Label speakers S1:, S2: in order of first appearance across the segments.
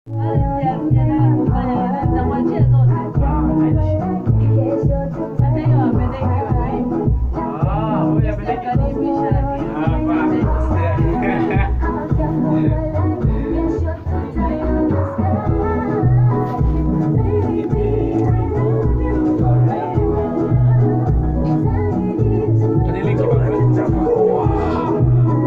S1: Ah, huyu apeleke. Ah, basi. Tuendelee kidogo.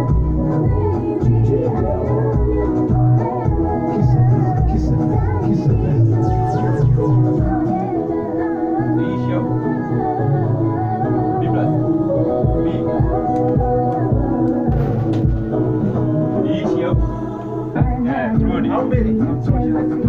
S1: Niishe hapo. B plus. B. Niishe hapo. Eh, turudi.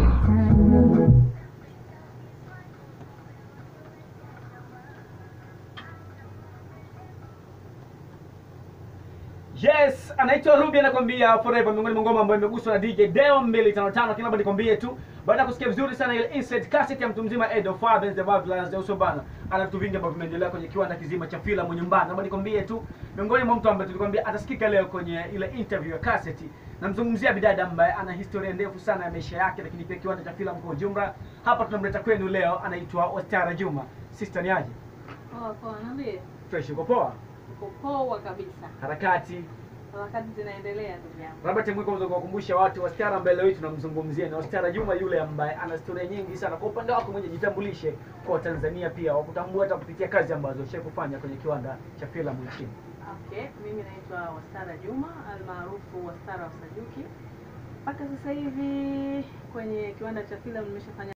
S1: Yes, anaitwa Ruby anakwambia Forever miongoni mwa ngoma ambayo imeguswa na DJ Deo 255 kila nikwambie tu baada ya kusikia vizuri sana ile insert cassette ya mtu mzima Edo Fathers the Babylons the Uso bana. Ana vitu vingi ambavyo vimeendelea kwenye kiwanda kizima cha filamu nyumbani. Naomba nikwambie tu miongoni mwa mtu ambaye tulikwambia atasikika leo kwenye ile interview ya cassette. Namzungumzia bidada ambaye ana historia ndefu sana ya maisha yake lakini pia kiwanda cha filamu kwa ujumla. Hapa tunamleta kwenu leo anaitwa Wastara Juma. Sister ni aje?
S2: Poa poa, niambie.
S1: Fresh uko poa?
S2: Uko poa kabisa.
S1: Harakati
S2: Harakati zinaendelea ndugu yangu.
S1: labda temwiko unaweza kuwakumbusha watu wasichana ambaye leo hii tunamzungumzia ni wasichana Juma yule ambaye ana historia nyingi sana. Kwa upande wako mwenye jitambulishe kwa Tanzania pia wakutambua hata kupitia kazi ambazo ushawahi kufanya kwenye kiwanda cha filamu nchini.
S2: Okay, mimi naitwa Wastara Juma almaarufu Wastara Wasajuki. Mpaka sasa hivi kwenye kiwanda cha filamu nimeshafanya